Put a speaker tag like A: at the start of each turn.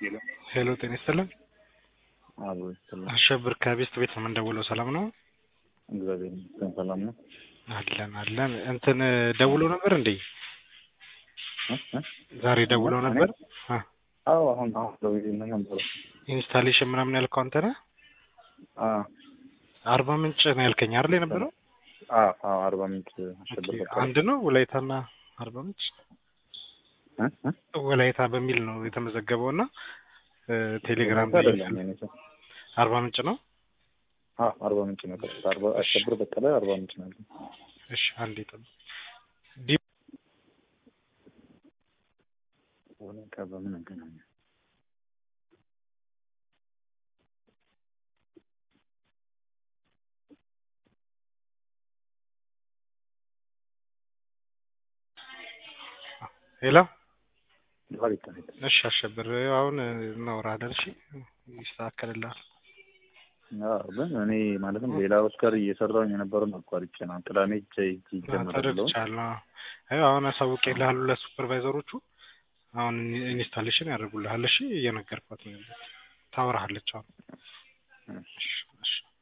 A: ሄሎ
B: ሄሎ ጤና ይስጥልን።
A: አቦ ይስጥልኝ።
B: አሸብር ከቤስት ቤት ነው የምንደውለው። ሰላም ነው?
A: እግዚአብሔር ይመስገን ሰላም ነው።
B: አለን አለን። እንትን ደውሎ ነበር እንዴ?
A: እ? እ?
B: ዛሬ ደውሎ
A: እኔ?
B: ነበር። አ
A: አዎ አሁን አሁን ደውዬ ነበር።
B: ኢንስታሌሽን ምናምን ያልከው አንተ ነህ?
A: አ
B: አርባ ምንጭ ነው ያልከኝ አይደል የነበረው?
A: አ አዎ አርባ ምንጭ አሸብር
B: ኦኬ፣
A: በቃ
B: አንድ ነው ወላይታና አርባ ምንጭ
A: እ? እ?
B: ወላይታ በሚል ነው የተመዘገበው እና እ፣ ቴሌግራም
A: ወላይታ
B: ላይ
A: አይደለም የኔ ስም።
B: አርባ ምንጭ ነው።
A: አ አርባ ምንጭ ነው። ቀጥታ አርባ አሸብር በቀለ አርባ ምንጭ ነው ያለው።
B: እሺ አንዴ ጠብቅ። ዲ
A: ወላይታ በምን አገናኘ?
B: ሄሎ
A: ወላይታ ነው።
B: እሺ አሸብር አሁን እናወራለን። እሺ ይስተካከልልሃል።
A: አዎ ግን እኔ ማለትም ሌላ ኦስካር እየሰራሁኝ የነበረውን አቋርጬ ነው። ቅዳሜ ሄጄ ይጀምራለሁ።
B: ተረድቻለሁ። አይ አሁን አሳውቄልሃለሁ ለሱፐርቫይዘሮቹ አሁን ኢንስታሌሽን ያደርጉልሃል። እሺ እየነገርኳት ነው። ታወራሃለች አሁን። እሺ እሺ